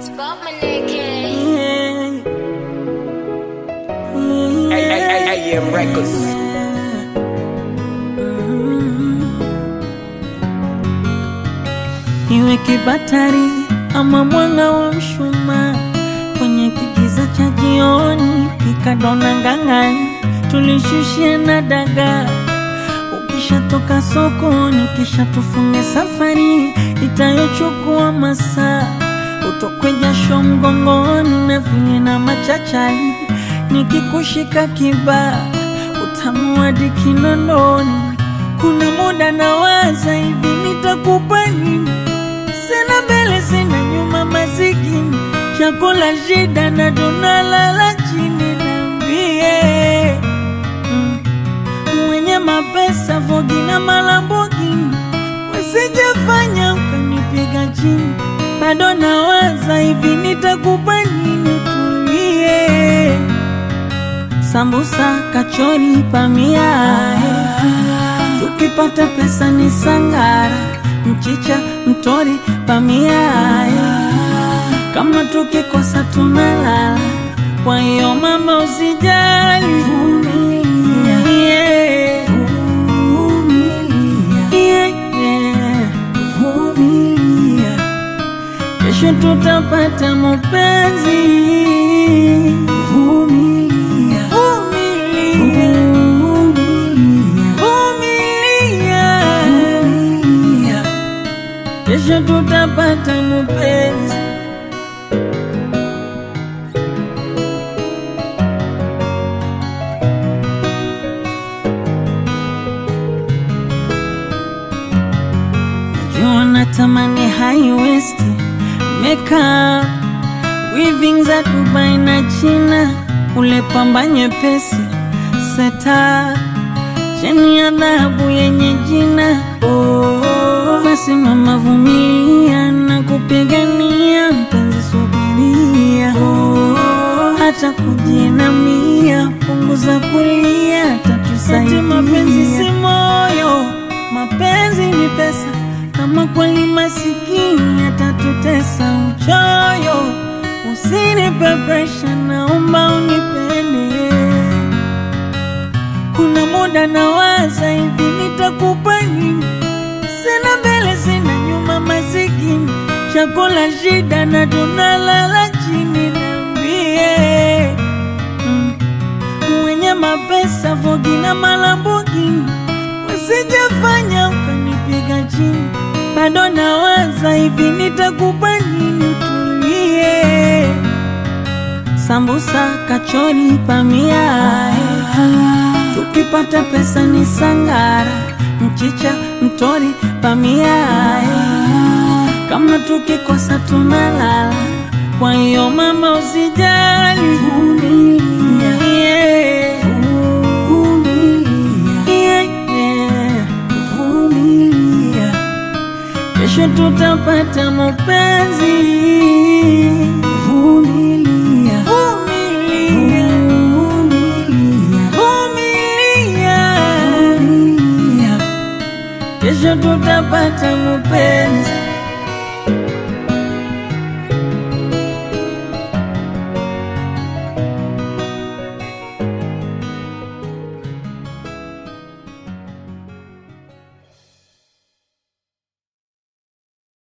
Spot my naked. AM Records. Iwe kibatari ama mwanga wa mshumaa kwenye kigiza cha jioni, pika dona ngang'ani, tulishushia na dagaa. Ukishatoka sokoni, kisha tufunge safari itayochukua masaa, utokwe jasho mgongoni na vinye na machachari, nikikushika kibaa utamu hadi kinondoni. Kuna muda nawaza hivi, nitakupa nini? Sina mbele sina nyuma, masikini chakula shida na tunalala chini. Niambie mm, mwenye mapesa Vogi na Malambogini, wasijafanya ukanipiga chini. Bado nawaza hivi, nitakupa nini? Tulie sambusa, kachori, pamia tukipata pesa ni sangara, mchicha, mtori, pamia kama tukikosa tunalala. Kwa hiyo mama, usijali, vumilia, yeah. Yeah, yeah. Vumilia. Kesho tutapata mapenzi. Vumilia. Vumilia. Vumilia. Kesho tutapata mapenzi. Najua natamani high waist makeup weaving za Dubai na China, ule pamba nyepesi seta cheni ya dhahabu yenye jina oh. Basi mama, vumilia na kupigania mpenzi, subiria oh. Hata kujinamia, punguza kulia, tatusaidia. Mapenzi si moyo, mapenzi ni pesa. Kama kweli masikini atatutesa uchoyo, usinipe presha, naomba unipende. Kuna muda nawaza hivi, nitakupa nini? Sina mbele sina nyuma, masikini chakula shida na tunalala chini. Niambie mm, mwenye mapesa Vogi na Malambogini, wasijafanya ukanipiga chini. Bado nawaza hivi, nitakupa nini? Tulie sambusa, kachori, pamia tukipata pesa ni sangara, mchicha, mtori, pamia kama tukikosa tunalala. Kwa hiyo mama, usijali, vumilia, yeah. Yeah, yeah. Vumilia. Kesho tutapata mapenzi. Vumilia. Vumilia. Vumilia. Kesho tutapata mapenzi.